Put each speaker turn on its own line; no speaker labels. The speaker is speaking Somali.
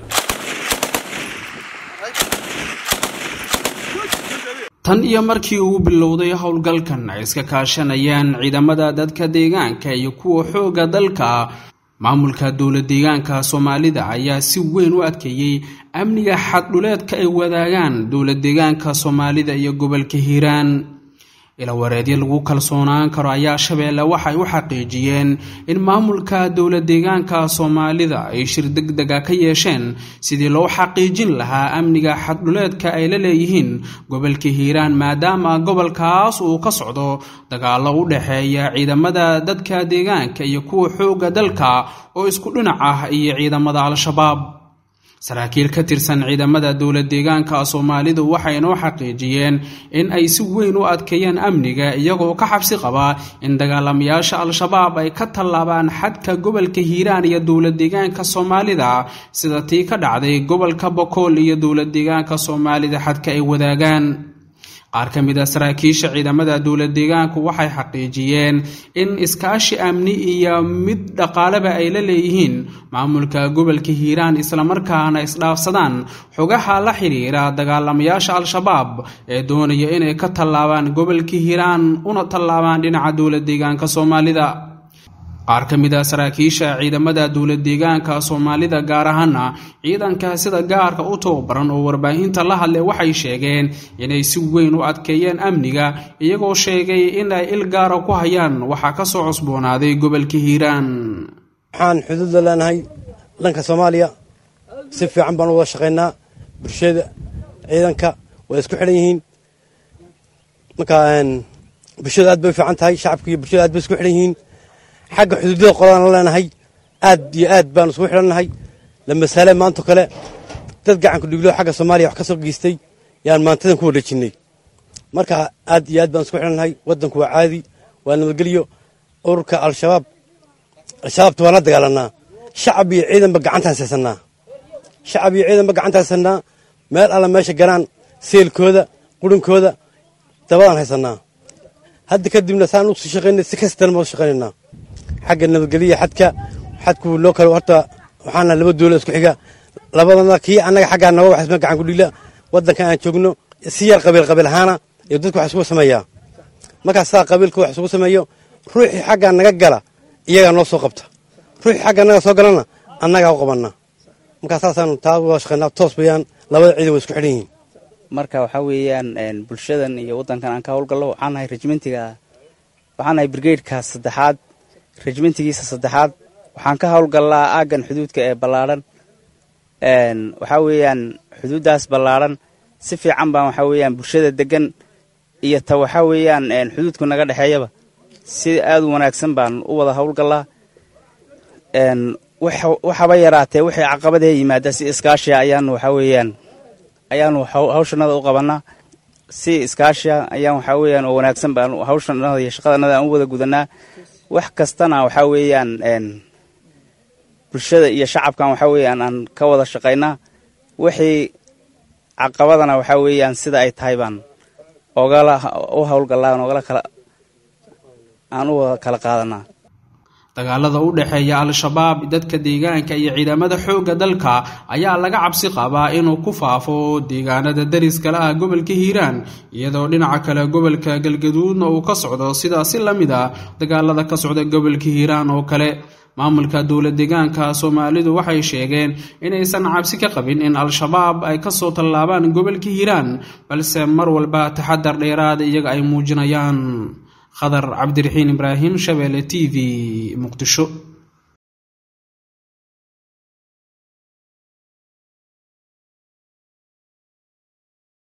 tan iyo markii uu bilowday howlgalkan ay iska kaashanayaan ciidamada dadka deegaanka iyo kuwa xoogga dalka maamulka dowla deegaanka soomaalida ayaa si weyn u adkeeyey amniga xaddhuleedka ay wadaagaan dowla deegaanka soomaalida iyo gobolka hiiraan ilawareedyo lagu kalsoonaan karo ayaa shabeelle waxay u xaqiijiyeen in maamulka dowla deegaanka soomaalida ay shir deg dega ka yeesheen sidii loo xaqiijin lahaa amniga xaddhuleedka ay la leeyihiin gobolka hiiraan maadaama gobolkaas uu ka socdo dagaallo u dhexeeya ciidamada dadka deegaanka iyo kuwa xoogga dalka oo isku dhinac ah iyo ciidamada al-shabaab saraakiil ka tirsan ciidamada dowla deegaanka soomaalidu waxay noo xaqiijiyeen in ay si weyn u adkeeyeen amniga iyagoo ka xabsi qabaa in dagaalamayaasha al-shabaab ay ka tallaabaan xadka gobolka hiiraan iyo dowla deegaanka soomaalida sida tii ka dhacday gobolka bokool iyo dowla deegaanka soomaalida xadka ay wadaagaan qaar ka mid a saraakiisha ciidamada dowla deegaanku waxay xaqiijiyeen in iskaashi amni iyo mid dhaqaaleba ay la leeyihiin maamulka gobolka hiiraan islamarkaana isdhaafsadaan xogaha la xidhiira dagaalamayaasha al-shabaab ee doonaya inay ka tallaabaan gobolka hiiraan una tallaabaan dhinaca dowla deegaanka soomaalida qaar ka mid a saraakiisha ciidamada dowla deegaanka soomaalida gaar ahaana ciidanka sida gaarka u tababaran oo warbaahinta la hadlay waxay sheegeen inay si weyn u adkeeyeen amniga iyagoo sheegay in ay il gaara ku hayaan waxaa ka soo cusboonaaday gobolka hiiraan
waxaan xuduudda leenahay dhanka soomaaliya si fiican baan u wada shaqaynaa bulshada ciidanka way isku xidhan yihiin marka bulshada aad bay u fiican tahay shacabka iyo bulshada aad bay isku xidhan yihiin xagga xuduudada qoladaan la leenahay aad iyo aad baanu isugu xidhannahay lamasaale maanto kale dad gacanku dhiglo xagga soomaaliya wax ka soo geystay yaan maantadan ku wadhajinnay marka aad iyo aad baan isku xidhannahay waddanku waa caadi waa nabadgelyo ururka al-shabaab al-shabaabta waan la dagaalanaa shacab iyo ciidanba gacantaan haysannaa shacab iyo ciidanba gacantaan haysannaa meel alla meesha garaan seelkooda qurinkooda dabadaan haysannaa hadda kadibna saan u sii shaqaynay si kastan baan u shaqaynaynaa xagga nabadgelya xadka xadku loo kale horta waxaana laba dowla isku xiga labadana kii annaga xaggaa naga waxisma gacan ku dhigla waddanka aan joogno si yar qabiil qabiil ahaana iyo dadku wax isugu sameeyaa markaas saa qabiilka wax isugu sameeyo ruuxii xaggaa naga gala iyagaa noo soo qabta ruuxii xagga naga soo galana annagaa u qabanaa markaa saasaanu taa uga shaqaynaa toos bayaan labada ciidan way isku xidhan yihiin
marka waxaa weeyaan bulshadan iyo waddankan aan ka howlgallo waxaan nahay rejmentiga waxaan nahay brigadeka saddexaad rejmentigiisa saddexaad waxaan ka howlgallaa aaggan xuduudka ee ballaadhan waxaa weeyaan xuduuddaas ballaadhan si fiican baan waxaa weeyaan bulshada deggan iyo ta waxaa weeyaan xuduudku naga dhexeeyaba si aad u wanaagsan baan u wada howlgallaa waxaba yaraatee wixii caqabadee yimaada si iskaashiya ayaanu waxaa weeyaan ayaanu hawshanada u qabannaa si iskaashiya ayaan waxaa weeyaan oo wanaagsan baan hawshanada iyo shaqadanada aan u wada gudanaa wax kastana waxaa weeyaan bulshada iyo shacabkan waxaa weeyaan aan ka wada shaqaynaa wixii caqabadana waxaa weeyaan sida ay tahay baan ogala u howlgallaa ogala kala aan u wada kala qaadanaa
dagaalada u dhexeeya al-shabaab dadka deegaanka iyo ciidamada xoogga dalka ayaa laga cabsi qabaa inuu ku faafo deegaanada dariskale ah gobolka hiiraan iyadoo dhinaca kale gobolka galgaduudna uu ka socdo sidaasi la mid a dagaalada ka socda gobolka hiiraan oo kale maamulka dowla deegaanka soomaalidu waxay sheegeen inaysan cabsi ka qabin in al-shabaab ay kasoo tallaabaan gobolka hiiraan balse mar walba taxadar dheeraada iyaga ay muujinayaan khadar cabdiraxiin ibraahim shabeelle t v muqdisho